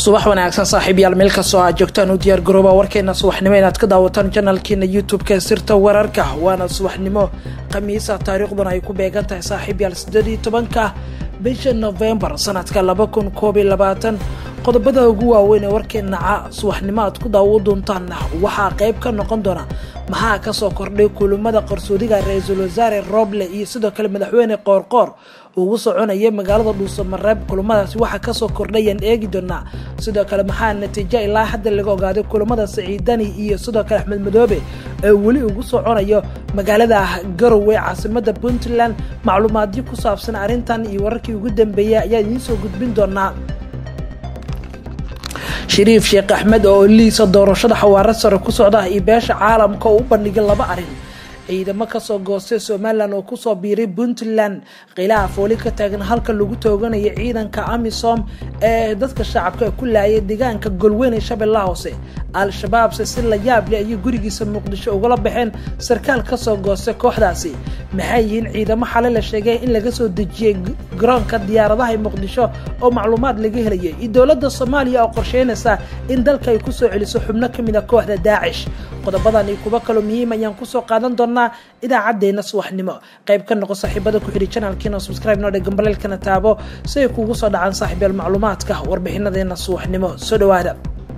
subax wanaagsan saaxiibyaal meel kastoo aad joogtaan u diyaar garooba warkeena subaxnimo inaad ka daawataan janalkeena youtube-ka sirta wararka waana subaxnimo khamiisa taariikhduna ay ku beegan tahay saaxiibyaal sideed iyo tobanka bisha novembar sanadka laba kun koob iyo labaatan qodobada ugu waaweyn ee warkeenaca subaxnimo aad ku daawo doontaan waxaa qayb ka noqon doona maxaa kasoo kordhay kulamada qarsoodiga ra-iisul wasaare roble iyo sidoo kale madaxweyne qoorqoor ugu soconaya magaalada dhuusamareeb kulamadaasi waxaa kasoo kordhayaan eegi doonaa sidoo kale maxaa natiijo ilaa hadda laga ogaaday kulamada saciidani iyo sidoo kale axmed madoobe ee weli ugu soconayo magaalada garowe caasimada puntland macluumaadyo ku saabsan arrintan iyo wararkii ugu dambeeyay ayaa idiin soo gudbin doonaa shariif sheekh axmed oo liisa doorashada xawaaro sare ku socda iyo beesha caalamka oo u bandhigay laba arrin ciidamo kasoo goostay somalilan oo kusoo biiray puntland khilaaf weli ka taagan halka lagu tooganayo ciidanka amisom ee dadka shacabka ku laayay deegaanka golweyn ee shabeellaha hoose al-shabaabse si la yaab leh ayay gurigiisa muqdisho ugala baxeen sarkaal kasoo goostay kooxdaasi maxay yihiin ciidamo xale la sheegay in laga soo dejiyey garoonka diyaaradaha ee muqdisho oo macluumaad laga helayay iyo dowladda soomaaliya oo qorsheynaysa in dalka ay kusoo celiso xubno ka mid a kooxda daacish qodobadan iyo kuwo kaloo muhiim ayaan kusoo qaadan doonaa idaacadeena subaxnimo qayb ka noqo saaxiibada ku xidhi janalkiina subscribe noo dhega gambaleelkana taabo si ay kuugu soo dhacaan saaxiibyaal macluumaadka warbixinadeena subaxnimo soo dhawaada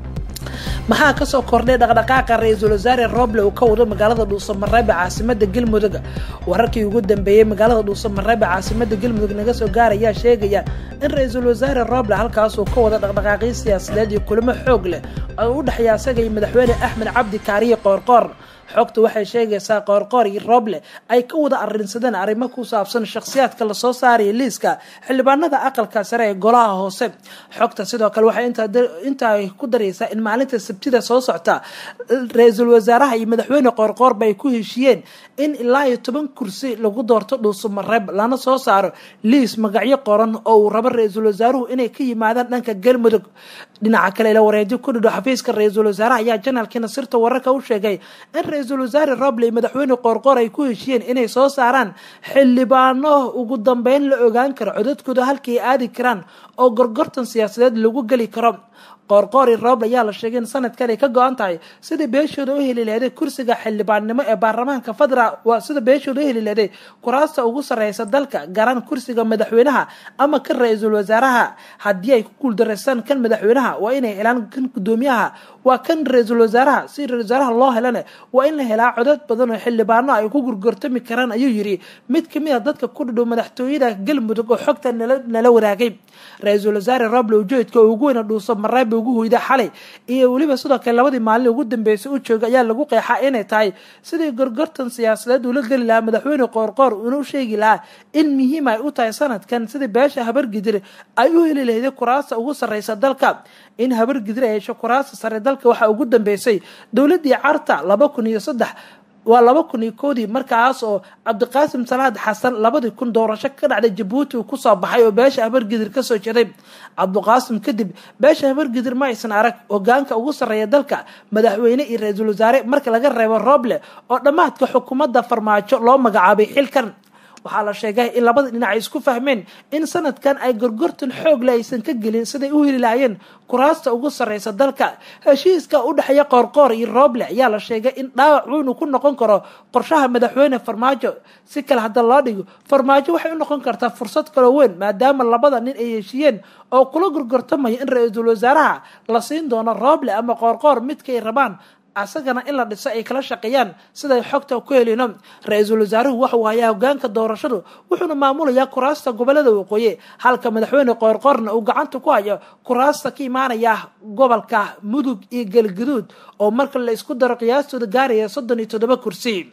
maxaa kasoo kordhay dhaqdhaqaaqa ra-iisul wasaare roble uu ka wado magaalada dhuusamareebe caasimada galmudug wararkii ugu dambeeyey magaalada dhuusamareebe caasimada galmudug naga soo gaarayaa sheegaya in ra-iisul wasaare roble halkaasuu ka wada dhaqdhaqaaqyo siyaasadeed iyo kulamo xoog leh oo u dhexeeya asaga iyo madaxweyne axmed cabdi kaariye qoorqoor xogta waxay sheegaysaa qoorqoor iyo roble ay ka wada arrinsadeen arrimo ku saabsan shakhsiyaadka lasoo saaraya liiska xildhibaanada aqalka sare ee golaha hoose xogta sidoo kale waxay intaa ku daraysaa in maalinta sabtida soo socta ra-iisul wasaaraha iyo madaxweyne qoorqoorba ay ku heshiiyeen in ilaa iyo toban kursi lagu doorto dhuusamareeb lana soo saaro liis magacyo qoran oo uu rabo ra-iisul wasaaruhu inay ka yimaadaan dhanka galmudug dhinaca kale ila wareejo ku dhidho xafiiska ra-iisul wasaaraha ayaa janaalkiina sirta wararka u sheegay in ra-iisul wasaare roble iyo madaxweyne qoorqoor ay ku heshiiyeen inay soo saaraan xildhibaano ugu dambeyn la ogaan karo codadkooda halkii ay aadi karaan oo gorgortan siyaasadeed lagu geli karo qoorqoori roble ayaa la sheegay in sanadkan ay ka go-an tahay sida beeshooda u heli leeday kursiga xildhibaannimo ee baarlamaanka federaal waa sida beeshooda u heli leeday kuraasta ugu sarreysa dalka garan kursiga madaxweynaha ama kan ra-iisul wasaaraha haddii ay ku guuldareystaan kan madaxweynaha waa inay helaan kan guddoomiyaha waa kan ra-iisul wasaaraha si ra-isul wasaaraha loo helana waa in la helaa codad badan oo xildhibaano ay ku gurgortami karaan ayuu yidhi mid kamid a dadka ku dhidhow madaxtooyada galmudug oo xogta nala wadaagay ra-iisul wasaare roble ujeedka oo ugu weyna dhuuso mareeb ugu hoyda xalay iyo weliba sidoo kale labadii maalin ugu dambeysay u jooga ayaa lagu qeexaa inay tahay sidii gorgortan siyaasadeed uula geli lahaa madaxweyne qoorqoor uuna u sheegi lahaa in muhiim ay u tahay sanadkan sidii beesha habargidir ay u heli lahday kuraasta ugu sarreysa dalka in habargidir ay hesho kuraasta sare dalka waxaa ugu dambeysay dowladii carta laba kun iyo saddex waa laba kun iyo koodii markaas oo cabdiqaasim salaad xasan labadii kun doorasho ka dhacday jabuuti uu kusoo baxay oo beesha habargidir kasoo jeeday cabdiqaasim kadib beesha habargidir ma aysan arag hogaanka ugu sarreeya dalka madaxweyne iyo ra-iisul wasaare marka laga reebo roble oo dhammaadka xukuumadda farmaajo loo magacaabay xilkan waxaa la sheegay in labada dhinac ay isku fahmeen in sanadkan ay gorgortan xoogle aysan ka gelin siday u heli lahaayeen kuraasta ugu sarreysa dalka heshiiska u dhexeeya qoorqoor iyo roble ayaa la sheegay in dhaawac weyn uu ku noqon karo qorshaha madaxweyne farmaajo si kale hadda loo dhigo farmaajo waxay u noqon kartaa fursad kaloo weyn maadaama labada nin ay heshiiyeen oo kula gorgortamaya in ra-iisul wasaaraha la siin doono roble ama qoorqoor midkaay rabaan asagana in la dhiso ay kala shaqeeyaan siday xogta ku helino ra-iisul wasaaruhu waxuu hayaa hogaanka doorashadu wuxuuna maamulayaa kuraasta gobolada waqooyi halka madaxweyne qoorqoorna uu gacanta ku hayo kuraasta ka imaanaya gobolka mudug iyo galgaduud oo marka la isku daro qiyaastooda gaaraya soddon iyo toddoba kursi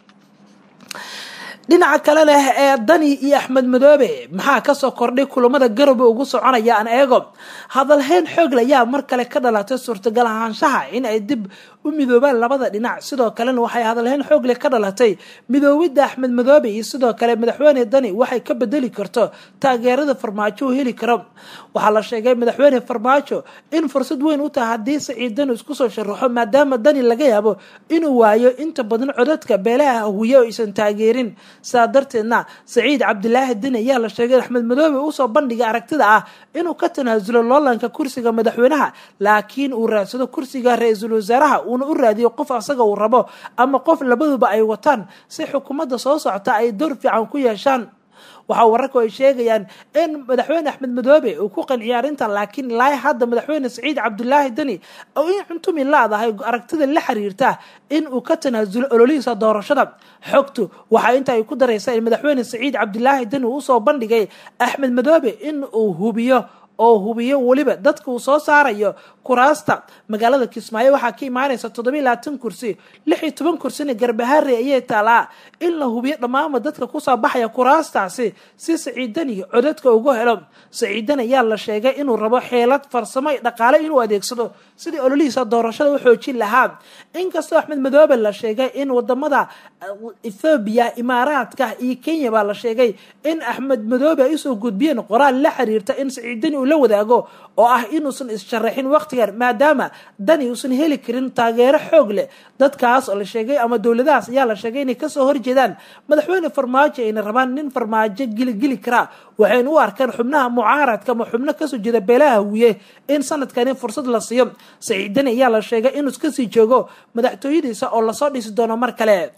dhinaca kale leh ee dani iyo axmed madoobe maxaa kasoo kordhay kulamada garowe ugu soconaya aan eego hadalhayn xoogle ayaa mar kale ka dhalatay suurtagal ahaanshaha in ay dib u midoobaan labada dhinac sidoo kalena waxay hadalhayn xoogle ka dhalatay midoobidda axmed madoobe iyo sidoo kale madaxweyne dani waxay ka bedeli karto taageerada farmaajo uu heli karo waxaa la sheegay madaxweyne farmaajo in fursad weyn u tahay haddii saciid dani isku soo sharaxo maadaama dani laga yaabo inuu waayo inta badan codadka beelaha hawiye oo aysan taageerin sidaa darteedna saciid cabdilaahi deni ayaa la sheegay in axmed madoobe usoo bandhigay aragtida ah inuu ka tanaasulo loolanka kursiga madaxweynaha laakiin uu raadsado kursiga ra-iisul wasaaraha uuna u raadiyo qof asaga uu rabo ama qof labaduba ay wataan si xukuumadda soo socota ay door fiican ku yeeshaan waxaa wararku ay sheegayaan in madaxweyne axmed madoobe uu ku qanciyay arrintan laakiin ilaa hadda madaxweyne saciid cabdulaahi deni oo in cuntumi laadahay aragtida la xiriirta in uu ka tanaasulo ololihiisa doorashada xogtu waxaa inta ay ku daraysaa in madaxweyne saciid cabdulaahi deni uu usoo bandhigay axmed madoobe in uu hubiyo oo hubiyo weliba dadka uu soo saarayo kuraasta magaalada kismaayo waxaa ka imaanaysa toddobiiy labaatan kursi lix iyo toban kursina garbahaare ayay taalaa in la hubiyo dhammaanba dadka kusoo baxaya kuraastaasi si saciidani codadka ugu helo saciidan ayaa la sheegay inuu rabo xeelad farsamo iyo dhaqaale inuu adeegsado sidii ololihiisa doorashada u xoojin lahaa inkastoo axmed madoobe la sheegay in wadamada ethoobiya imaaraadka iyo kenya baa la sheegay in axmed madoobe ay usoo gudbiyeen qoraal la xiriirta in saciidani uu la wadaago oo ah inuusan issharaxin waqtigan maadaama dani uusan heli karin taageero xoog leh dadkaas oo la sheegay ama dowladahaas ayaa la sheegay inay kasoo horjeedaan madaxweyne farmaajo ayna rabaan nin farmaajo giligeli karaa waxayna u arkaan xubnaha mucaaradka ama xubno kasoo jeeda beelaha hawiye in sanadkani fursad la siiyo saciidani ayaa la sheegay inuu iskasii joogo madaxtooyadiisa oo lasoo dhisi doono mar kale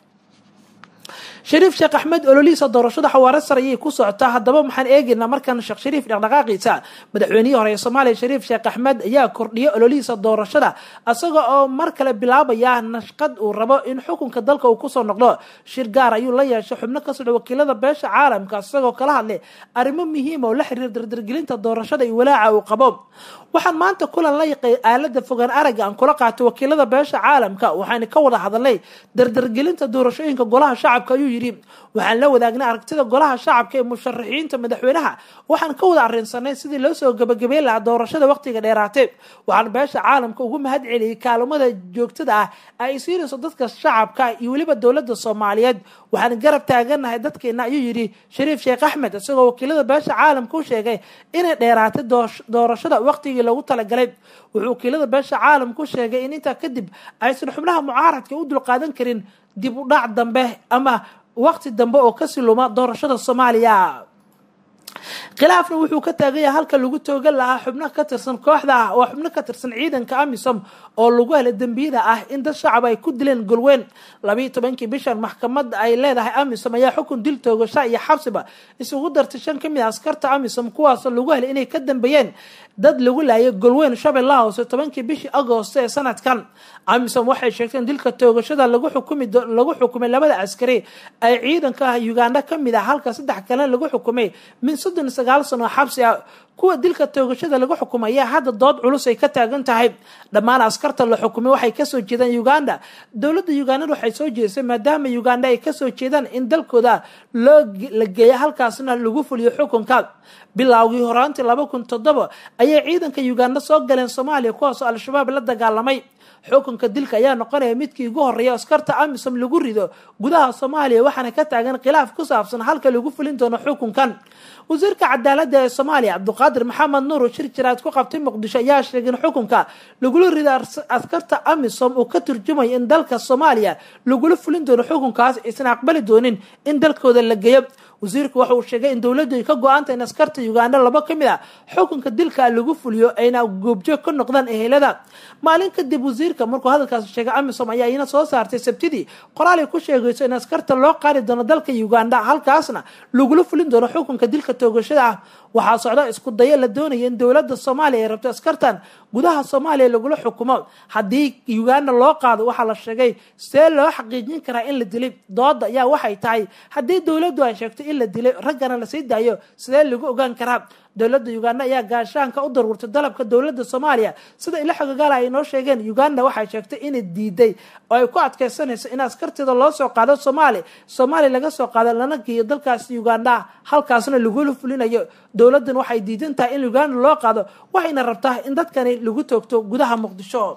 shariif sheekh axmed ololihiisa doorashada xawaare sare ayay ku socotaa haddaba maxaan eegaynaa markan sheekh shariif dhaqdhaqaaqiisa madaxweynihii hore ee soomaaliya shariif sheekh axmed ayaa kordhiyay ololihiisa doorashada isaga oo mar kale bilaabaya nashqad uu rabo in xukunka dalka uu kusoo noqdo shir gaar ayuu la yeeshay xubno ka socda wakiilada beesha caalamka isagoo kala hadlay arrimo muhiima oo la xiriira dardargelinta doorashada iyo walaaca uu qabo waxaan maanta kulan la yaqay aalada fogaan aragga aan kula qaatay wakiilada beesha caalamka waxayna ka wada hadalnay dardargelinta doorashooyinka golaha shacabka ayuu yidhi waxaan la wadaagnay aragtida golaha shacabka ee musharaxiinta madaxweynaha waxaan ka wada arrinsanay sidii loo soo gabagabeyn lahaa doorashada waqtiga dheeraatay waxaan beesha caalamka ugu mahad celiyey kaalmada joogtada ah ay siinayso dadka shacabka iyo weliba dowladda soomaaliyeed waxaan garab taaganahay dadkeena ayuu yidhi shariif sheekh axmed isagoo wakiilada beesha caalamka u sheegay inay dheeraatay doorashada waqtigii lagu talagalay wuxuu wakiilada beesha caalamka u sheegay in intaa kadib aysan xubnaha mucaaradka u dulqaadan karin dib u dhac dambe ama waqti dambe oo kasi luma doorashada soomaaliya khilaafna wuxuu ka taagan yahay halka lagu toogan lahaa xubno ka tirsan kooxda ah oo xubno ka tirsan ciidanka amisom oo lagu helay dembiyada ah in dad shacab ay ku dileen golweyn labayo tobankii bishan maxkamada ay leedahay amisom ayaa xukun dil toogasha iyo xabsiba isugu dartay shan ka mid a askarta amisom kuwaasoo lagu helay inay ka dambeeyeen dad lagu laayay golweyn shabeellaha hoose tobankii bishii agoosto ee sanadkan amisom waxay sheegteen dilka toogashada lagu xukumi lagu xukumay labada askari ay ciidanka uganda ka mid ah halka saddex kalena lagu xukumay min soddon iyo sagaal sano xabsi ah kuwa dilka toogashada lagu xukumay ayaa hadda dood culus ay ka taagan tahay dhammaan askarta la xukumay waxay kasoo jeedaan uganda dowladda ugandad waxay soo jeedisay maadaama uganda ay kasoo jeedaan in dalkooda loo la geeya halkaasna lagu fuliyo xukunka bilowgii horaantii laba kun toddoba ayay ciidanka uganda soo galeen soomaaliya kuwaasoo al-shabaab la dagaalamay xukunka dilka ayaa noqonaya midkii ugu horreeya askarta amisom lagu rido gudaha soomaaliya waxaana ka taagan khilaaf ku saabsan halka lagu fulin doono xukunkan wasiirka cadaaladda ee soomaaliya cabduqaadir maxamed nuur oo shir jiraad ku qabtay muqdisho ayaa sheegay in xukunka lagula rido askarta amisom uu ka turjumayo in dalka soomaaliya lagula fulin doono xukunkaas aysan aqbali doonin in dalkooda la geeyo wasiirku waxa uu sheegay in dowladdu ay ka go-aanta in askarta uganda laba ka mid a xukunka dilka lagu fuliyo ayna goobjoog ka noqdaan ehelada maalin kadib wasiirka markuu hadalkaas sheegay amisom ayaa iyana soo saartay sabtidii qoraal ay ku sheegayso in askarta loo qaadi doono dalka uganda halkaasna lagula fulin doono xukunka dilka toogashada ah waxaa socda isku dayo la doonaya in dowladda soomaaliya ay rabto askartan gudaha soomaaliya lagula xukumo haddii uganda loo qaado waxaa la sheegay see loo xaqiijin karaa in la dilay dooda ayaa waxay tahay haddii dowladdu ay sheegto in la dilay raggana lasii daayo sidee lagu ogaan karaa dowladda uganda ayaa gaashaanka u daruurtay dalabka dowladda soomaaliya sida ilo xogagaala ay noo sheegeen uganda waxay sheegtay inay diiday oo ay ku adkeysanayso in askarteeda loo soo qaado soomaaliya soomaaliya laga soo qaado lana geeyo dalkaasi uganda halkaasna lagula fulinayo dowladdan waxay diidan tahay in uganda loo qaado waxayna rabtaa in dadkani lagu toogto gudaha muqdisho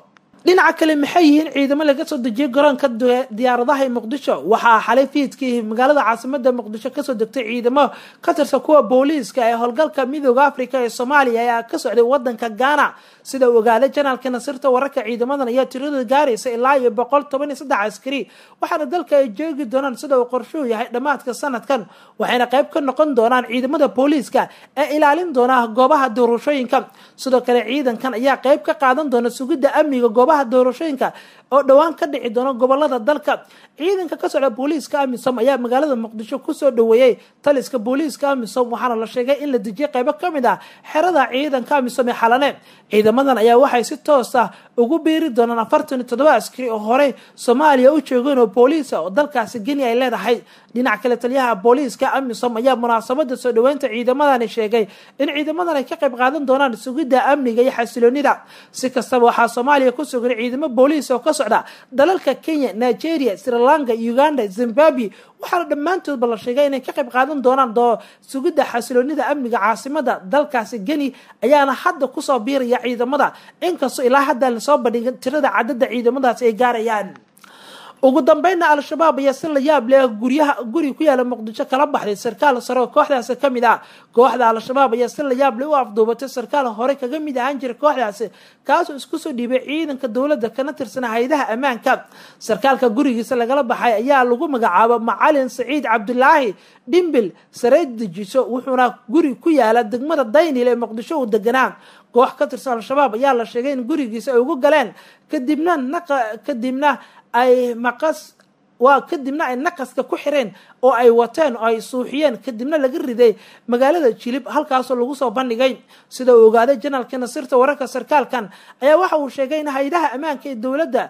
dhinaca kale maxay yihiin ciidamo laga soo dejiyay garoonka diyaaradaha ee muqdisho waxaa xalay fiidkii magaalada caasimada muqdisho kasoo degtay ciidamo ka tirsan kuwa booliiska ee howlgalka midooda africa ee soomaaliya ayaa ka socday wadanka ghana sida uu ogaaday janaalka nasirta wararka ciidamadan ayaa tiradooda gaaraysa ilaa iyo boqol toban iyo saddex askari waxaana dalka ay joogi doonaan sida uu qorshuhu yahay dhammaadka sanadkan waxayna qayb ka noqon doonaan ciidamada booliiska ee ilaalin doona goobaha doorashooyinka sidoo kale ciidankan ayaa qayb ka qaadan doona sugidda amniga goobaha doorashooyinka oo dhowaan ka dhici doona gobolada dalka ciidanka ka socda booliiska amisom ayaa magaalada muqdisho kusoo dhaweeyey taliska booliiska amisom waxaana la sheegay in la dejiyay qaybo ka mid ah xerada ciidanka amisom ee xalane ciidamadan ayaa waxay si toos ah ugu biiri doonaan afartan iyo toddoba askari oo horey soomaaliya u joogeen oo booliisa oo dalkaasi geni ay leedahay dhinac kale taliyaha booliiska amisom ayaa munaasabada soo dhaweynta ciidamadani sheegay in ciidamadan ay ka qayb qaadan doonaan sugidda amniga iyo xasiloonida si kastaba waxaa soomaaliya ku sugan ciidamo booliis oo ka socda dalalka kenya nigeria sri lanka uganda zimbabwe waxaana dhammaantoodba la sheegay inay ka qayb qaadan doonaan sugidda xasiloonida amniga caasimada dalkaasi geni ayaana hadda kusoo biiraya ciidamada inkastoo ilaa hadda lasoo bandhigin tirada cadada ciidamadaasi ay gaarayaan ugu dambeynna al-shabaab ayaa si la yaab leh guryaha guri ku yaala muqdisho kala baxday sarkaal sare oo kooxdaasi ka mid ah kooxda al-shabaab ayaa si la yaab leh u afduubatay sarkaal hore kaga mid ahaan jira kooxdaasi kaasoo isku soo dhiibay ciidanka dowladda kana tirsana hay-adaha ammaanka sarkaalka gurigiisa lagala baxay ayaa lagu magacaabo macalin saciid cabdulaahi dhimbil sareed dejiso wuxuuna guri ku yaala degmada daynil ee muqdisho uu deganaa koox ka tirsan al-shabaab ayaa la sheegay in gurigiisa ay ugu galeen kadibna naqa kadibna ay maqas waa kadibna ay naqaska ku xireen oo ay wateen oo ay suuxiyeen kadibna laga riday magaalada jilib halkaasoo lagu soo bandhigay sida uu ogaaday janaalka nasirta wararka sarkaalkan ayaa waxa uu sheegay in hay-adaha ammaanka ee dowladda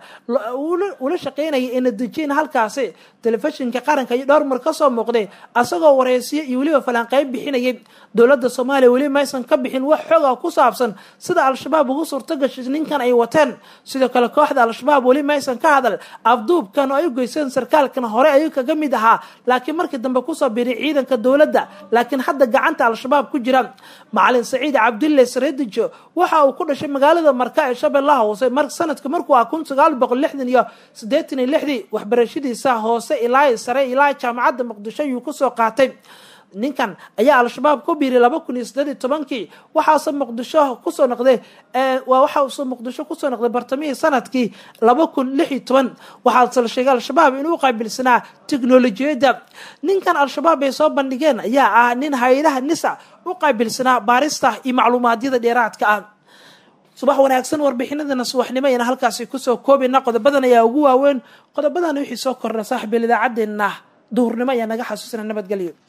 ula shaqeynaya ee natiijin halkaasi telefishinka qaranka iyo dhowr mar kasoo muuqday asagoo wareysiyo iyo weliba falanqeyb bixinayay dowladda soomaaliya weli maysan ka bixin wax xooga ku saabsan sida al-shabaab ugu suurto gashay ninkan ay wateen sidoo kale kooxda al-shabaab weli maysan ka hadal afduubkan oo ay geyseen sarkaalkan hore ayuu kaga mid ahaa laakiin markii dambe kusoo biiray ciidanka dowladda laakiin hadda gacanta al-shabaab ku jira macalin saciid cabdulle sareedijo waxa uu ku dhashay magaalada marka ee shabeellaha hoose mar sanadka markuu ah kun sagaal boqol lixdan iyo siddeetan iyo lixdii waxbarashadiisa hoose ilaa sare ilaa jaamacadda muqdisho ayuu kusoo qaatay ninkan ayaa al-shabaab ku biiray laba kun iyo siddeed iyo tobankii waxaase muqdisho kusoo noqday waa waxaase muqdisho kusoo noqday bartamihii sanadkii laba kun lix iyo toban waxaase la sheegay al-shabaab inuu qaabilsanaa teknolojiyadda ninkan al-shabaab ay soo bandhigeen ayaa ah nin hay-adaha nisa u qaabilsanaa baarista iyo macluumaadyada dheeraadka ah subax wanaagsan warbixinadana subaxnimo ayana halkaasi kusoo koobayna qodobadan ayaa ugu waaweyn qodobadan wixii soo korna saaxiibil idaacaddeenna duhurnimo ayaa naga xasuusina nabadgelyo